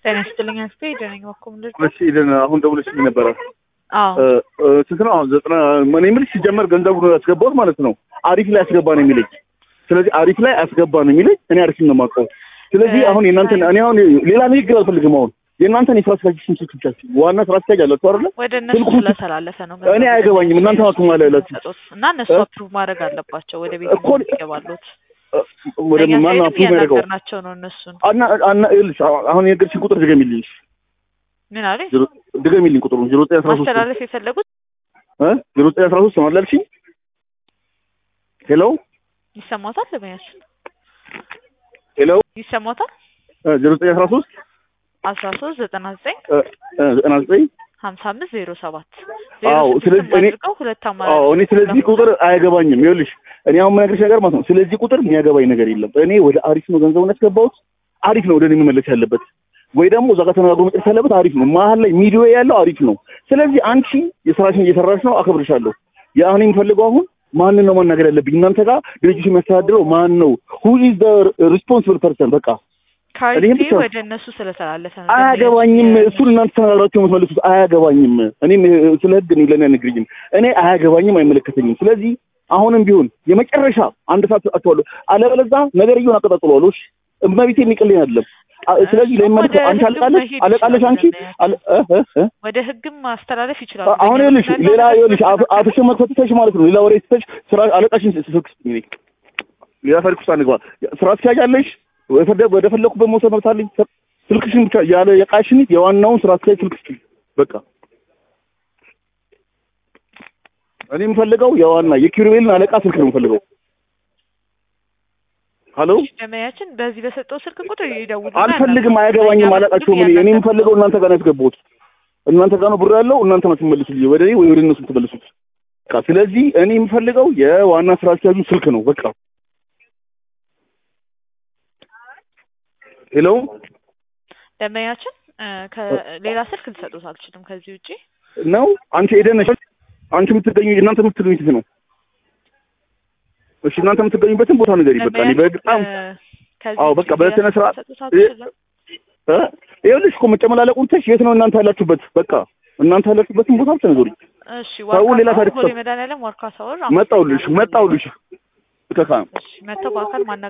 ጤና ይስጥልኝ አስቴ ደነኝ በኩል እሺ ደህና አሁን ደውለሽልኝ ነበረ አዎ ስንት ነው አሁን ዘጠና እኔ የምልሽ ሲጀመር ገንዘቡ ያስገባሁት ማለት ነው አሪፍ ላይ አስገባ ነው የሚለኝ ስለዚህ አሪፍ ላይ አስገባ ነው የሚለኝ እኔ አሪፍ ነው የማውቀው ስለዚህ አሁን የእናንተን እኔ አሁን ሌላ ንግግር አልፈልግም አሁን የእናንተን የስራ አስኪያጅ ስም ስልክ ብቻ ዋና ስራ አስኪያጅ አላችሁ አይደለ ወደ እነሱ ስለተላለፈ ነው እኔ አይገባኝም እናንተ ማክማ ላይ ያላችሁ እና እነሱ አፕሩቭ ማድረግ አለባቸው ወደ ቤት እኮ- ይገባሉት ወደ ማን አፕሩቭ ያደርገው ናቸው ነው እነሱን አና አና ይኸውልሽ አሁን የነገርሽኝ ቁጥር ድገሚልኝ ምን አለኝ ዜሮ- ድገሚልኝ ቁጥሩን ዜሮ ዘጠኝ አስራ ሶስት ማስተላለፍ የፈለጉት እ ዜሮ ዘጠኝ አስራ ሶስት ነው አላልሽኝ ሄሎ ይሰማታል ለበያችን ሄሎ ይሰማታል እ ዜሮ ዘጠኝ አስራ ሶስት አስራ ሶስት ዘጠና ዘጠኝ እ እ ዘጠና ዘጠኝ ሀምሳ አምስት ዜሮ ሰባት አዎ፣ ስለዚህ እኔ- አድርገው ሁለት አማራጭ አዎ እኔ ስለዚህ ቁጥር አያገባኝም። ይኸውልሽ እኔ አሁን የምነግርሽ ነገር ማለት ነው ስለዚህ ቁጥር የሚያገባኝ ነገር የለም። እኔ ወደ አሪፍ ነው ገንዘቡን ያስገባሁት አሪፍ ነው ወደ እኔ መመለስ ያለበት ወይ ደግሞ እዛ ጋር ተነጋግሮ መጨረስ ያለበት አሪፍ ነው። መሀል ላይ ሚዲዮ ያለው አሪፍ ነው። ስለዚህ አንቺ የስራሽን እየሰራሽ ነው፣ አከብርሻለሁ። የአሁን የሚፈልገው አሁን ማንን ነው ማናገር ያለብኝ? እናንተ ጋር ድርጅቱ የሚያስተዳድረው ማን ነው? ሁ ኢዝ ዘ ሪስፖንሲብል ፐርሰን በቃ እኔም ከአይፒ ብቻ- ወደ እነሱ ስለተላለፈ ነው አያገባኝም። እሱን እናንተ ተነጋግራችሁ የምትመልሱት አያገባኝም። እኔም እ፣ ስለ ህግ እኔ ለእኔ አነግርኝም። እኔ አያገባኝም፣ አይመለከተኝም። ስለዚህ አሁንም ቢሆን የመጨረሻ አንድ ሰዓት አጥተዋለሁ። አለበለዚያ ነገርየውን አቀጣጥለዋለሁ። እሺ እመቤቴ የሚቀልኝ አይደለም። አ- ስለዚህ እሱም ለሚመልከው ወደ አንቺ ህግም አለቃለሽ መሄድ አለቃለሽ አንቺ ይችላል። አለ- እ፣ እ፣ እ? ወደ ህግም ማስተላለፍ ይችላሉ። አሁን ይኸውልሽ ሌላ ይኸውልሽ አፍ- አፍሽን መክፈት ትተሽ ማለት ነው ሌላ ወሬ ትተሽ ስራ አለቃሽን ስልክ ስጥኝ። ሌላ ታሪክ ውስጥ አንግባ። ስራ አስኪያጅ አለሽ ወደ ወደ ፈለኩበት መውሰድ መብት አለኝ። ስልክሽን ብቻ ያለ የቃሽን የዋናውን ስራ አስኪያጅ ስልክ ስጥኝ። በቃ እኔ የምፈልገው የዋና የኪሩቤልን አለቃ ስልክ ነው የምፈልገው። ሀሎ ደመያችን በዚህ በሰጠው ስልክ ቁጥር ይደውሉ። አልፈልግም፣ አያገባኝም፣ አላቃቸውም። እኔ እኔ የምፈልገው እናንተ ጋር ነው ያስገባሁት። እናንተ ጋር ነው ብር ያለው፣ እናንተ ነው ትመልሱልኝ፣ ወደ እኔ ወይ ወደ እነሱ ትመልሱት። በቃ ስለዚህ እኔ የምፈልገው የዋና ስራ አስኪያጁ ስልክ ነው። በቃ ሄሎ ደመያችን ከሌላ ስልክ ልሰጡት አልችልም። ከዚህ ውጪ ነው አንቺ ኤደን ነሽ። አንቺ የምትገኙ እናንተ የምትገኙት የት ነው? እሺ እናንተ የምትገኙበትን ቦታ ንገሪ። በቃ እኔ በጣም አዎ፣ በቃ በስነ ስርዓት ልሰጡት አልችልም። እ ይኸውልሽ እኮ መጨመላለቁን ትተሽ የት ነው እናንተ ያላችሁበት? በቃ እናንተ ያላችሁበትን ቦታ ብቻ ንገሩኝ። እሺ ሰው ሌላ ዋርካ ታሪክ ቦሌ መድኃኒዓለም ዋርካ ሳወር መጣሁልሽ መጣሁልሽ ከካ እሺ መጥተው በአካል ማና